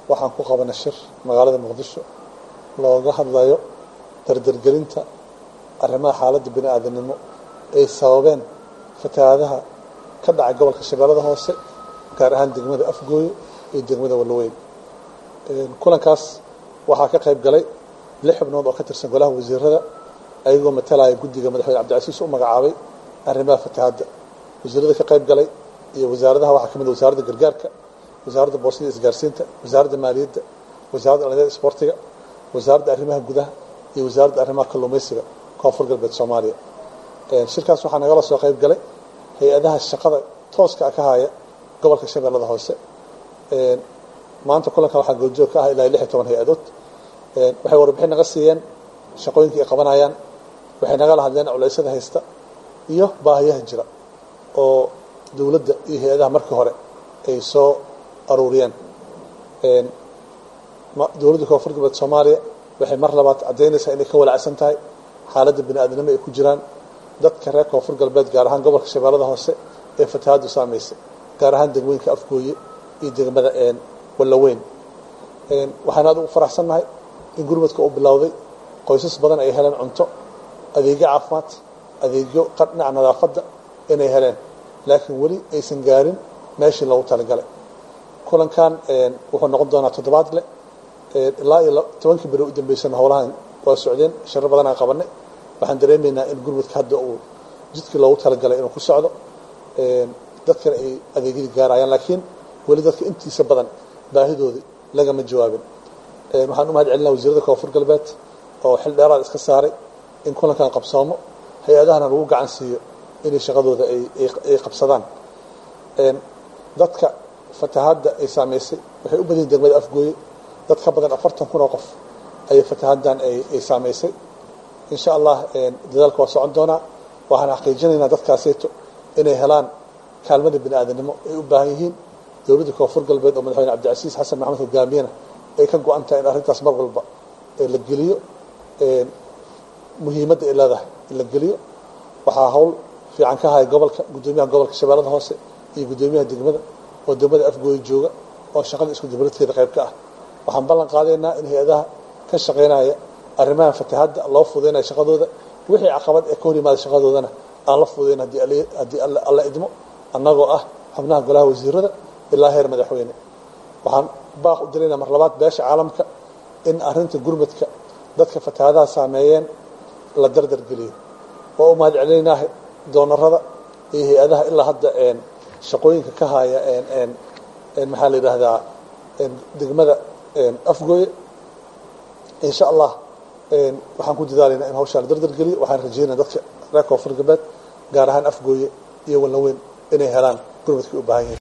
waxaan ku qabanay shir magaalada muqdisho looga hadlayo dardargelinta arrimaha xaaladda bini aadamnimo ay sababeen fatahaadaha ka dhacay gobolka shabeellada hoose gaar ahaan degmada afgooye iyo degmada walloweyn kulankaas waxaa ka qayb galay lix xubnood oo ka tirsan golaha wasiirada ayagoo matalaya guddiga madaxweyne cabdicasiis u magacaabay arrimaha fatahaadda wasiirada ka qayb galay iyo wasaaradaha waxaa ka mid wasaaradda gargaarka wasaaradda boosada isgaarsiinta wasaaradda maaliyadda wasaaradda dhalinyada isboortiga wasaaradda arrimaha gudaha iyo wasaaradda arrimaha kalluumaysiga koonfur galbeed soomaaliya shirkaas waxaa nagala soo qayb galay hay-adaha shaqada tooska ka haya gobolka shabeellada hoose maanta kulanka waxaa goobjoog ka ah ilaa lix iyo toban hay-adood waxay warbixin naga siiyeen shaqooyinkii ay qabanayaan waxay nagala hadleen culeysyada haysta iyo baahiyaha jira oo dowladda iyo hay-adaha markii hore ay soo aruuriyeen dowladda koonfur galbeed soomaaliya waxay mar labaad caddaynaysaa inay ka walacsan tahay xaaladda bini aadnimo ay ku jiraan dadka reer koonfur galbeed gaar ahaan gobolka shabeellada hoose ee fatahaaddu saamaysay gaar ahaan degmooyinka afgooye iyo degmada wallaweyn waxaan aad ugu faraxsannahay in gurmadka uu bilowday qoysas badan ay heleen cunto adeegyo caafimaad adeegyo dhinaca nadaafadda inay heleen laakiin weli aysan gaarin meeshii loogu talagalay kulankan wuxuu noqon doonaa toddobaad leh ilaa iyo tobankii beri u dambeysana howlahan waa socdeen sharo badan aan qabanay waxaan dareemaynaa in gurmadka hadda uu jidkii loogu talagalay inuu ku socdo dadkana ay adeegyadii gaarayaan laakiin weli dadka intiisa badan baahidoodii lagama jawaabin waxaan u mahad celinaa wasiirada koonfur galbeed oo xil dheeraad iska saaray in kulankan qabsoomo hay-adahana lagu gacan siiyo inay shaqadooda ay qabsadaan dadka fatahaadda ay saamaysay waxay u badan yihin degmada afgooye dad ka badan afartan kun oo qof ayay fatahaaddan ay saamaysay insha allah dadaalka waa socon doonaa waxaan xaqiijinaynaa dadkaaseyto inay helaan kaalmada bini aadanimo ay u baahan yihiin dowladda koonfur galbeed oo madaxweyne cabdicasiis xasan maxamed hogaamiyena ay ka go-an tahay in arrintaas mar walba la geliyo muhiimadda ay leedahay in la geliyo waxaa hawl fiican ka haya gobolka guddoomiyaha gobolka shabeellada hoose iyo guddoomiyaha degmada oo degmada afgooye jooga oo shaqada isku dibradkeeda qayb ka ah waxaan ballan qaadaynaa in hay-adaha ka shaqaynaya arrimaha fatahaadda loo fudaynayo shaqadooda wixii caqabad ee ka hor yimaada shaqadoodana aan la fudayn haddii alla idmo annagoo ah xubnaha golaha wasiirada ilaa heer madaxweyne waxaan baaq u diraynaa mar labaad beesha caalamka in arrinta gurmadka dadka fatahaadaha saameeyeen la dardar geliyo waa u mahad celinaynaa doonarada iyo hay-adaha ilaa hadda shaqooyinka ka haya maxaa la yidhaahdaa degmada afgooye insha allah waxaan ku dadaalaynaa in hawshaa la dardar geliyo waxaan rajeynaya dadka reer koonfur galbeed gaar ahaan afgooye iyo wallaweyn inay helaan gurmadkii u baahan yihin